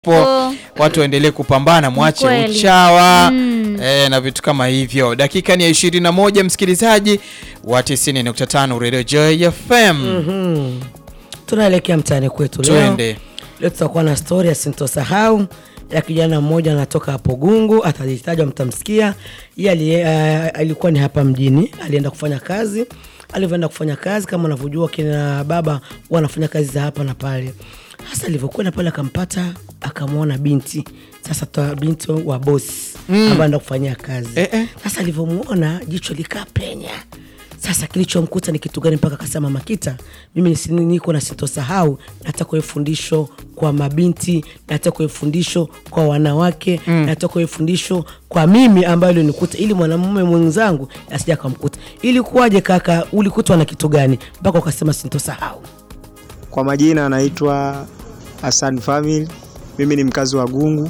po watu waendelee kupambana, mwache Kweli. uchawa Mm. eh, na vitu kama hivyo. Dakika ni ya 21, msikilizaji wa 90.5 Radio Joy FM. Mhm. Tunaelekea mtaani kwetu leo. Twende. Leo tutakuwa na stori ya sintosahau ya kijana mmoja anatoka hapo Gungu, atajitajwa, mtamsikia. Yeye ali- eh, alikuwa ni hapa mjini, alienda kufanya kazi. Alivyoenda kufanya kazi, kama unavyojua kina baba huwa wanafanya kazi za hapa na pale. Hasa alivyokwenda pale, akampata akamwona binti, sasa ta binti wa bosi ambaye anaenda kufanyia kazi. Eh, eh. Sasa alivyomwona jicho likaa penya sasa kilichomkuta ni kitu gani mpaka akasema Makita, mimi nisi- niko na sitosahau, nataka iwe fundisho kwa mabinti, nataka iwe fundisho kwa wanawake mm. nataka iwe fundisho kwa mimi ambayo ilionikuta, ili mwanamume mwenzangu asija akamkuta. Ilikuwaje kaka, ulikutwa na kitu gani mpaka ukasema sitosahau? Kwa majina anaitwa Hassan Family. Mimi ni mkazi wa Gungu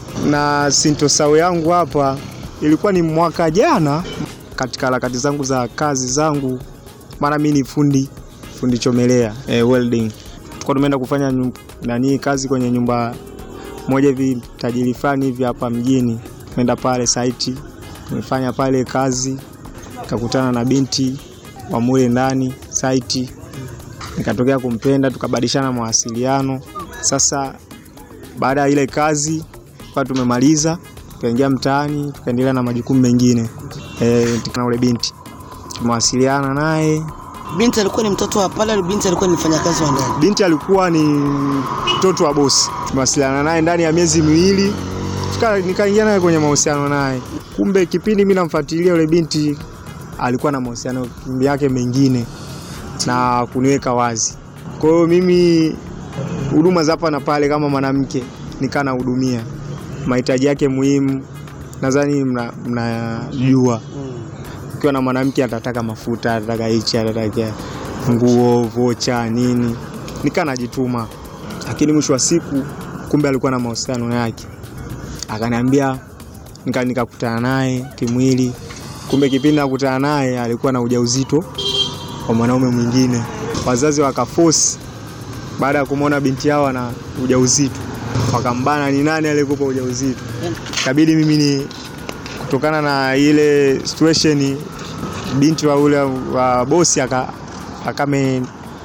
na sintosahau yangu hapa ilikuwa ni mwaka jana, katika harakati zangu za kazi zangu, maana mimi ni fundi fundi chomelea eh, welding. Tulikuwa tumeenda kufanya nyu- nani kazi kwenye nyumba moja hivi tajiri fulani hivi hapa mjini. Tumeenda pale site, tumefanya pale kazi, nikakutana na binti wa mule ndani site nikatokea kumpenda, tukabadilishana mawasiliano. Sasa baada ya ile kazi kwa tumemaliza, tukaingia mtaani, tukaendelea na majukumu mengine e, na ule binti tumewasiliana naye. Binti alikuwa ni mtoto wa pale, binti alikuwa ni mfanyakazi wa ndani. Binti alikuwa ni mtoto wa bosi, tumewasiliana naye ndani ya miezi miwili, tuka- nikaingia naye kwenye mahusiano naye. Kumbe kipindi mimi namfuatilia yule binti alikuwa na mahusiano yake mengine na kuniweka wazi. Kwa hiyo mimi huduma za hapa na pale kama mwanamke nikaa nahudumia mahitaji yake muhimu, nadhani mna- mnajua ukiwa na mwanamke atataka mafuta, atataka hichi, atataka nguo, vocha, nini, nikaa najituma, lakini mwisho wa siku kumbe alikuwa na mahusiano yake, akaniambia nika nikakutana naye kimwili, kumbe kipindi nakutana naye alikuwa na ujauzito kwa mwanaume mwingine. Wazazi wakaforce baada ya kumwona binti yao ana ujauzito, wakambana ni nani aliyekupa ujauzito. Kabidi mimi ni kutokana na ile situation, binti wa ule wa bosi aka akame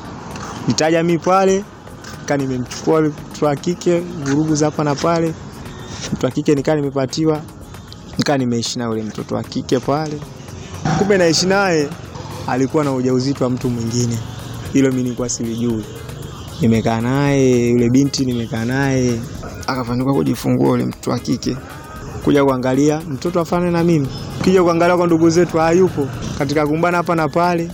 nitaja mimi pale, nika nimemchukua mtu wa kike, vurugu za hapa na pale, mtu wa kike nikaa nimepatiwa, nikaa nimeishi na ule mtoto wa kike pale, kumbe naishi naye alikuwa na ujauzito wa mtu mwingine. Hilo mimi nilikuwa silijui. Nimekaa naye yule binti, nimekaa naye akafanikiwa kujifungua yule mtoto wa kike, kuja kuangalia mtoto afane na mimi, kija kuangalia kwa ndugu zetu hayupo, katika kumbana hapa na pale,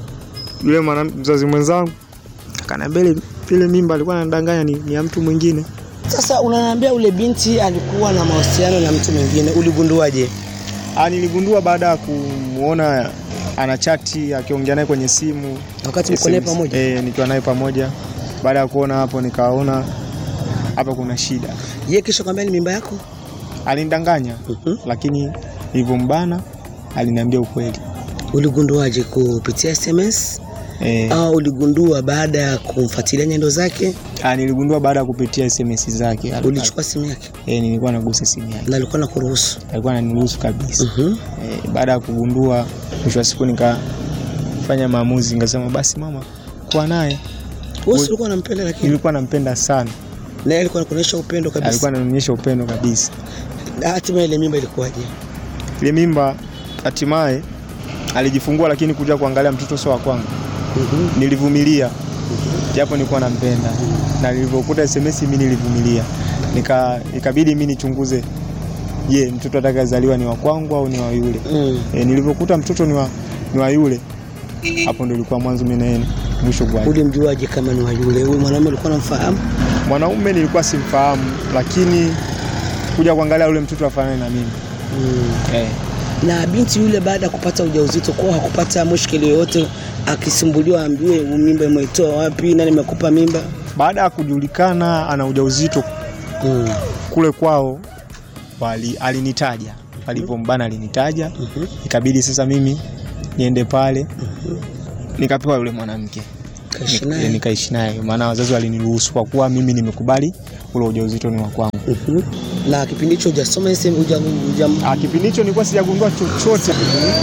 yule mwana mzazi mwenzangu akaniambia ile ile mimba alikuwa anadanganya ni, ni ya mtu mwingine. Sasa unaniambia ule binti alikuwa na mahusiano na mtu mwingine, uligunduaje? Ah, niligundua baada ya kumuona ana chati akiongea naye kwenye simu Wakati mko naye SMS, pamoja? eh, nikiwa naye pamoja. Baada ya kuona hapo, nikaona hapa kuna shida. Ye kisha kwambia ni mimba yako? Alinidanganya, Mhm. lakini nilivyombana aliniambia ukweli. Uligunduaje? Kupitia SMS Eh, au uligundua baada ya kumfuatilia nyendo zake? ah, niligundua baada ya kupitia SMS zake. Ulichukua simu yake Eh, nilikuwa nagusa simu yake, na alikuwa na kuruhusu? alikuwa ananiruhusu kabisa. Mhm. Eh, baada ya kugundua, mwisho wa siku nikafanya maamuzi, nikasema basi mama, kuwa naye. Wewe si ulikuwa unampenda, lakini Nilikuwa nampenda sana, naye alikuwa anakuonyesha upendo alikuwa kabisa. ananionyesha upendo kabisa. Hatimaye ile mimba ilikuwaje? Ile mimba hatimaye alijifungua, lakini kuja kuangalia mtoto sio wa kwangu. Mhm. Nilivumilia japo nilikuwa nampenda, na nilivyokuta SMS mimi nilivumilia, nika ikabidi mimi nichunguze, je, mtoto atakayezaliwa ni wa kwangu au ni wa yule? Mm. E, nilivyokuta mtoto ni wa, ni wa yule, hapo ndo ilikuwa mwanzo mimi naye mwisho kwa Ulimjuaje kama ni wa yule? Huyu mwanaume alikuwa anamfahamu? mwanaume nilikuwa simfahamu, lakini kuja kuangalia yule mtoto afanane na mimi Mm. eh. na binti yule baada ya kupata ujauzito kwao hakupata mushkili yoyote, akisumbuliwa ambiwe mimba imeitoa wapi, nani amekupa mimba? Baada ya kujulikana ana ujauzito mm. kule kwao wali, alinitaja walivyombana alinitaja Mhm. ikabidi sasa mimi niende pale nikapewa yule mwanamke Kaishi Nik- naye. nikaishi naye, maana wazazi waliniruhusu kwa kuwa mimi nimekubali ule ujauzito ni wa kwangu. Mhm. na kipindi hicho hujasoma ese- huja- huja- Ah, kipindi hicho nilikuwa sijagundua chochote.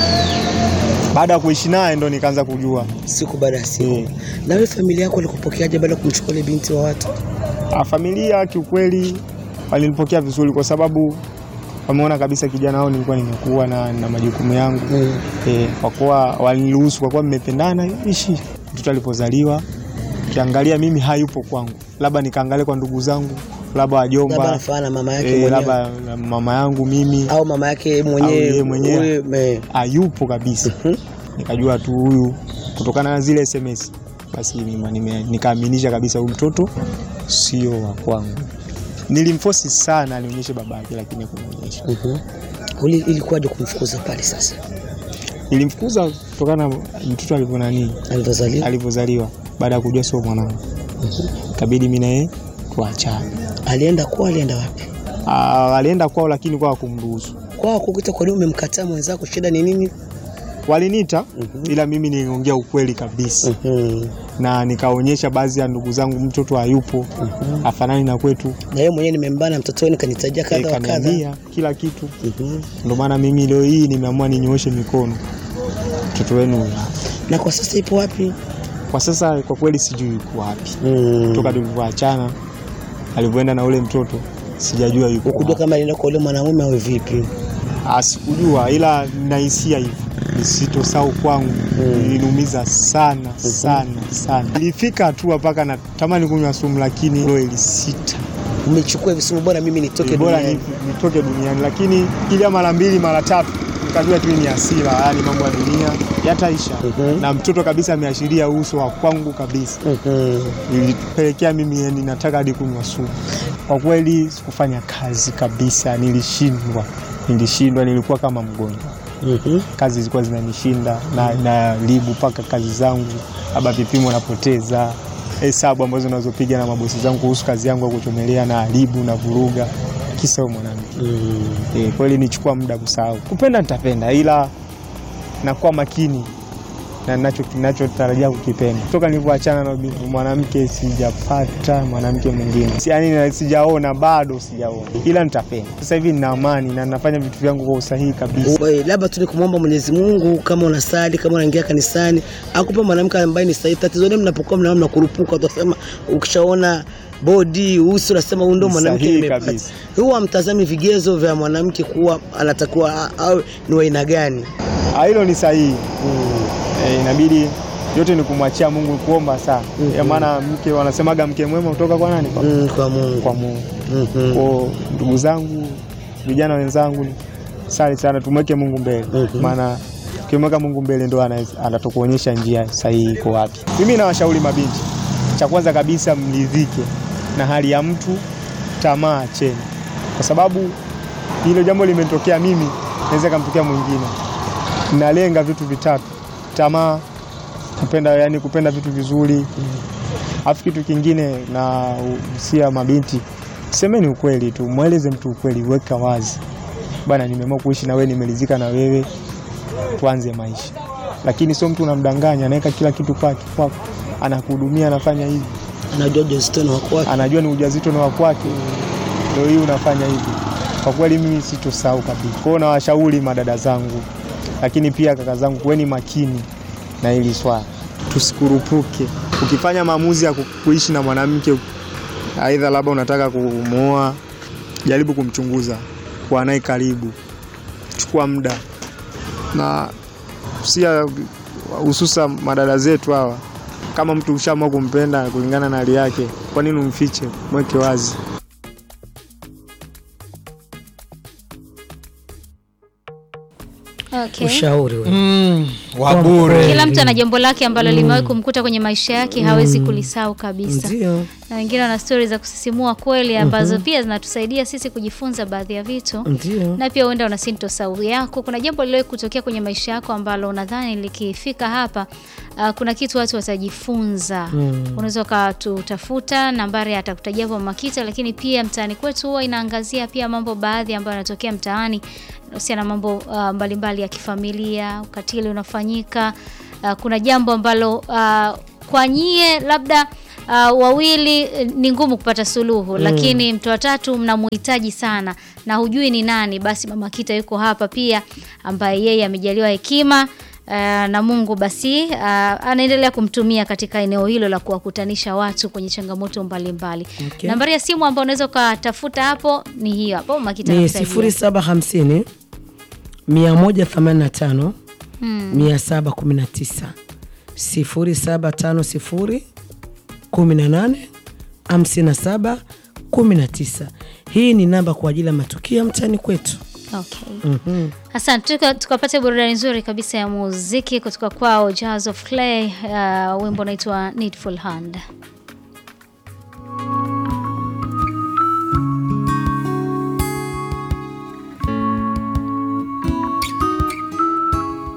Baada ya kuishi naye ndo nikaanza kujua. siku baada ya siku Eh. na wewe familia yako walikupokeaje baada ya kumchukua ile binti wa watu Ah, familia kiukweli walinipokea vizuri kwa sababu wameona kabisa kijana wao nilikuwa nimekuwa na, na majukumu yangu mm. e, kwa kuwa waliniruhusu kwa kuwa mmependana ishi. Mtoto alipozaliwa kiangalia mimi hayupo kwangu, labda nikaangalia kwa ndugu zangu, labda labda wajomba anafanana na mama yake e, mwenyewe labda mama yangu mimi au mama yake Au mwenyewe yeye mwenyewe. huyu, me- hayupo kabisa. Mhm. Nikajua tu huyu kutokana na zile SMS basi nime- nime- nikaaminisha kabisa huyu mtoto sio wa kwangu. Nilimfosi sana anionyeshe babake, lakini hakunionyesha. Mhm. Uli- ilikuwaje kumfukuza pale sasa Nilimfukuza kutokana na mtoto alivyo nani alivyozaliwa alivyozaliwa, baada ya kujua sio mwanangu, kabidi mimi na yeye tuachane. alienda kwa alienda wapi Ah, Alienda kwao, lakini kwao hakumruhusu. kwao kukuta kwa nini umemkataa mwenzako shida ni nini Waliniita ila mimi niliongea ukweli kabisa Mhm. na nikaonyesha baadhi ya ndugu zangu mtoto hayupo, afanani na kwetu. na yeye mwenyewe nimembana mtoto wenu kanitajia Eh, kadha wa kadha kaniambia kila kitu. Mhm. Ndio maana mimi leo hii nimeamua ninyooshe mikono mtoto wenu huyu hapa. na kwa sasa ipo wapi Kwa sasa kwa kweli sijui yuko wapi, Mm. toka tulivyoachana alivyoenda na ule mtoto sijajua yuko ukujua wapi. kama alienda kwa ule mwanamume au vipi Ah, sikujua, ila nahisia hivyo nisitosahau kwangu iliniumiza sana sana sana. Ilifika hatua mpaka natamani kunywa sumu, lakini roho ilisita. umechukua hivi sumu bora mimi nitoke bora duniani ni- nitoke duniani, lakini kila mara mbili mara tatu nikajua tu ni hasira, yani mambo ya dunia yataisha. Mhm. Na mtoto kabisa ameashiria uso wa kwangu kabisa, Mhm. ilipelekea mimi yani nataka hadi kunywa sumu. Kwa kweli sikufanya kazi kabisa, nilishindwa, nilishindwa, nilikuwa kama mgonjwa. Mhm. Kazi zilikuwa zinanishinda na naribu mpaka kazi zangu, labda vipimo napoteza hesabu ambazo nazopiga na mabosi zangu kuhusu kazi yangu ya kuchomelea na haribu na vuruga, kisa huyo mwanamke. Mm. E, kweli nichukua muda kusahau. Kupenda nitapenda, ila nakuwa makini na nacho kinachotarajia kukipenda. Toka nilivyoachana na bi- mwanamke sijapata mwanamke mwingine, Si- yaani na- sijaona, bado sijaona, ila nitapenda. Sasa hivi nina amani na nafanya vitu vyangu kwa usahihi kabisa. Wewe, labda tu ni kumwomba Mwenyezi Mungu, kama unasali, kama unaingia kanisani, akupe mwanamke ambaye ni sahihi. Tatizo ni mnapokuwa mnaona mnakurupuka, utasema ukishaona bodi uso unasema huyu ndo Ni mwanamke sahihi nimepata. kabisa. Huwa mtazami vigezo vya mwanamke kuwa anatakiwa a- awe ni wa aina gani? Ah, Hilo ni sahihi. E, inabidi yote ni kumwachia Mungu, kuomba sana Mhm. ya maana mke wanasemaga mke mwema kutoka kwa nani? Kwa, Mm, kwa Mungu. kwa Mungu. Mhm. Kwa ndugu zangu, vijana wenzangu, sali sana, tumweke Mungu mbele, Mhm. maana ukimweka Mungu mbele ndo ana- atatukuonyesha njia sahihi iko wapi. Mimi nawashauri mabinti, cha kwanza kabisa mridhike na hali ya mtu, tamaa cheni, kwa sababu hilo jambo limetokea mimi, naweza kamtokea mwingine. Nalenga vitu vitatu: tamaa, kupenda, yani kupenda vitu vizuri, Alafu kitu kingine na usia mabinti, semeni ukweli tu, mweleze mtu ukweli, weka wazi bana, nimeamua kuishi na wewe, nimeridhika na wewe, tuanze maisha. Lakini sio mtu unamdanganya, anaweka kila kitu kwake kwako, anakuhudumia, anafanya hivi, Anajua ujauzito ni wako wake. anajua ni ujauzito na wa kwake, ndio hii unafanya hivi. Kwa kweli mimi sitosahau kabisa. Kwa hiyo nawashauri madada zangu, lakini pia kaka zangu, kuweni makini na hili swala, tusikurupuke. Ukifanya maamuzi ya ku- kuishi na mwanamke, aidha labda unataka kumwoa, jaribu kumchunguza, kuwa naye karibu, chukua muda na sia, hususa madada zetu hawa kama mtu ushaamua kumpenda kulingana na hali yake, kwa nini umfiche? Mweke wazi. Okay. Ushauri wewe. Mm, wa bure. Kila mtu ana jambo lake ambalo limewahi kumkuta kwenye maisha yake, hawezi kulisahau kabisa. Ndio. Na wengine wana stori za kusisimua kweli ambazo pia zinatusaidia sisi kujifunza baadhi ya vitu Ndio. na pia uenda una sintosahau yako. Kuna jambo liliwahi kutokea kwenye maisha yako ambalo unadhani likifika hapa, uh, kuna kitu watu watajifunza. Unaweza ukatutafuta, nambari atakutajia hapo Makita, lakini pia mtaani kwetu huwa inaangazia pia mambo baadhi ambayo yanatokea mtaani husiana na mambo uh, mbalimbali ya kifamilia, ukatili unafanyika. Uh, kuna jambo ambalo uh, kwa nyie labda uh, wawili eh, ni ngumu kupata suluhu lakini mtu wa tatu mnamuhitaji sana na hujui ni nani, basi Mama Kita yuko hapa pia, ambaye yeye amejaliwa hekima uh, na Mungu basi uh, anaendelea kumtumia katika eneo hilo la kuwakutanisha watu kwenye changamoto mbalimbali. Okay. Nambari ya simu ambayo unaweza ukatafuta hapo ni hiyo hapo, Mama Kita ni anakusaidia. 0750 185 Hmm. 719 0750 18 57 19. Hii ni namba kwa ajili ya matukio ya mtaani kwetu. Okay. Asante, tuka- tukapata burudani nzuri kabisa ya muziki kutoka kwao Jazz of Clay, uh, wimbo unaitwa Needful Hand.